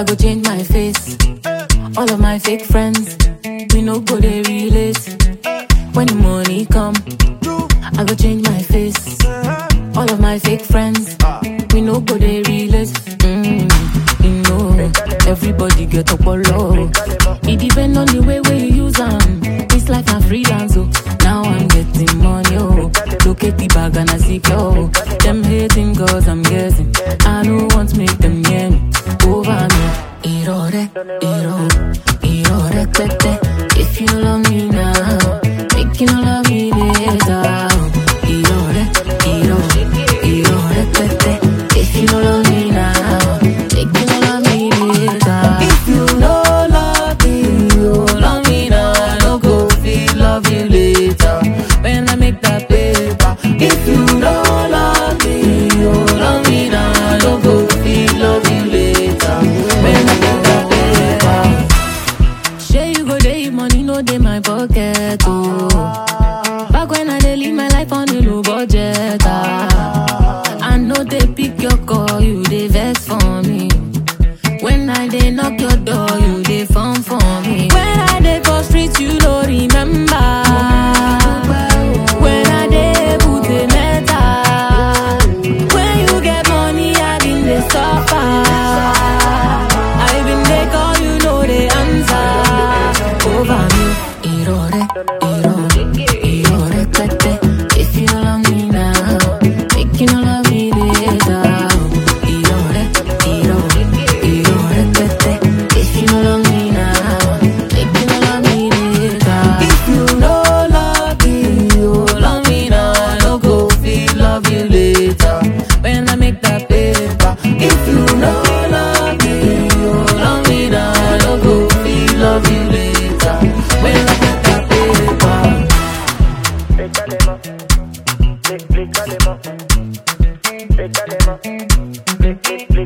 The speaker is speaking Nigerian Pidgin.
I go change my face. All of my fake friends, we no go they relate. When the money come, I go change my face. All of my fake friends, we no go they relate. Mm, you know, everybody get up low. It depend on the way where you use them. This life I'm freelance, oh. Now I'm getting money, oh. Look at the bag and I see oh. Them hating cause I'm guessing. I don't want to make them near me. Over me. Irore, iro, irore, tete. If you love me now, make you no love me later. Irore, iro, irore, tete. If you no love me now, make you no love me later. If you no love me, you love me now. I no go feel love you later. When I make that paper. If you no love me, you love me now. I no go feel love you later. When I make that paper. Shey you go dey if money no dey my pocket oh. Back when I dey live my life on a low budget ah. I know they pick your call, you dey vex for me. When I dey knock your door, you dey phone for me. When I dey for street, you no remember. When I dey put a metal. When you get money, I been dey suffer. I been dey call, you know the answer. Over me, irore, irore, irore, tete. If you love me now, make you no love me later. Irore, irore, irore, tete. If you no love me now, make you no love me later. If you no love me, you love me now. I no go feel love you later. When I make that paper. If you no love me, you love me now. I no go feel love you later. When I make that paper. Pétalema, pétalema, pétalema, pétalema,